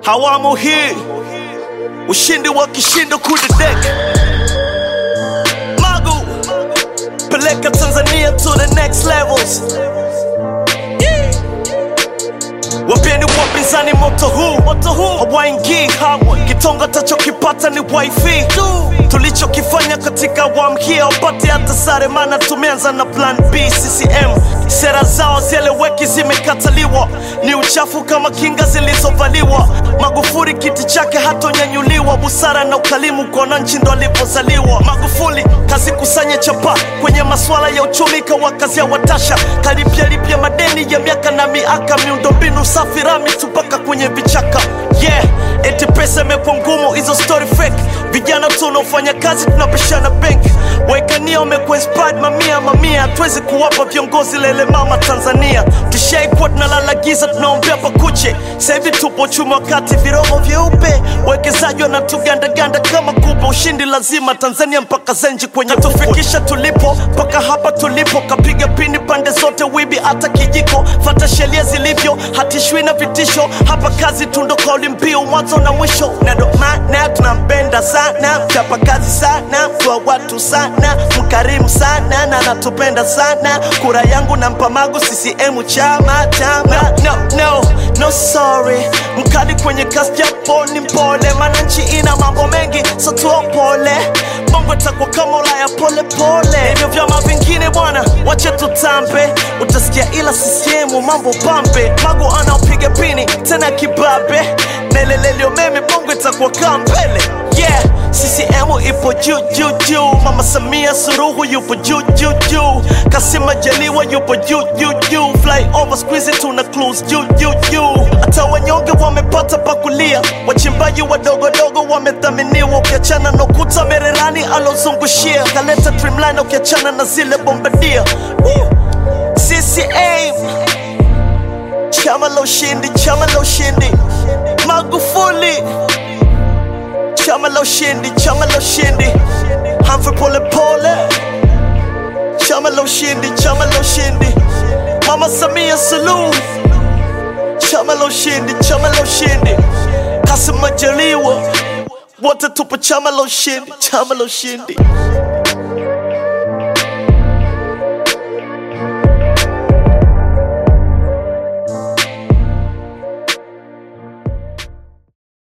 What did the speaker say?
Hawamu hii ushindi wa kishindo kudedek Magu peleka Tanzania to the next levels. Wapeni wapinzani moto huu moto huu hawaingii kamwe. Kitonga tachokipata ni wifi tu. Tulichokifanya katika awamu hii hawapati hata sare, maana tumeanza na plan B. CCM sera zao zieleweki, zimekataliwa, ni uchafu kama kinga zilizovaliwa. Magufuli kiti chake hatonyanyuliwa, busara na ukalimu kwa wananchi ndo alivyozaliwa. Magufuli kazikusanya chapa kwenye masuala ya uchumi, kawakazia watasha, kalipya lipya madeni ya miaka na miaka, miundombinu safi rami tu mpaka kwenye vichaka. Yeah, eti pesa imekuwa ngumu, hizo story fake. Vijana tunaofanya kazi tunapishana bank, waekania wamekuwa inspired mamia mamia, hatuwezi kuwapa viongozi lele mama Tanzania. Tushaikuwa tunalala giza, tunaombea pakuche. Sasa hivi tupo uchumi wakati viromo vyeupe, wawekezaji wanatugandaganda kama kupe. Ushindi lazima Tanzania mpaka zenji kwenye tufikisha tulipo, mpaka hapa tulipo, kapiga pini pande zote, wibi hata kijiko, fata sheria zilivyo, hatishwi na vitisho. Hapa kazi tundo kauli mbiu, mwanzo na mwisho, na ndo maana tunampenda sana, mchapa kazi sana, kwa watu sana, mkarimu sana na natupenda sana. Kura yangu nampa Magu, CCM chama chama. No, no, no sorry, mkali kwenye kazi japo ni mpole, maana nchi ina mambo mengi, so tuopole bongo itakuwa kama Ulaya pole pole. Hivyo vyama vingine bwana, wache tutambe, utasikia ila CCM mambo pambe. Magu anaopiga pini tena kibabe, nelelelio meme, bongo itakuwa kaa mbele. Yeah, CCM ipo juu juu juu, Mama Samia Suluhu yupo juu juu juu, Kassim Majaliwa yupo juu juu juu, flyover squeeze tuna cruise juu juu juu, hata wanyonge wamepata pakulia, wachimbaji wadogodogo wamethaminiwa, ukiachana na ukuta Mererani alozungushia, kaleta trimline, ukiachana na zile bombadia. Woo! CCM chama la ushindi, chama la ushindi, Magufuli chama la ushindi, chama la ushindi, Humphrey Pole Pole, chama la ushindi, chama la ushindi, Mama Samia Suluhu, chama la ushindi, chama la ushindi, Kassim Majaliwa, wote tupo chama la ushindi, chama la ushindi.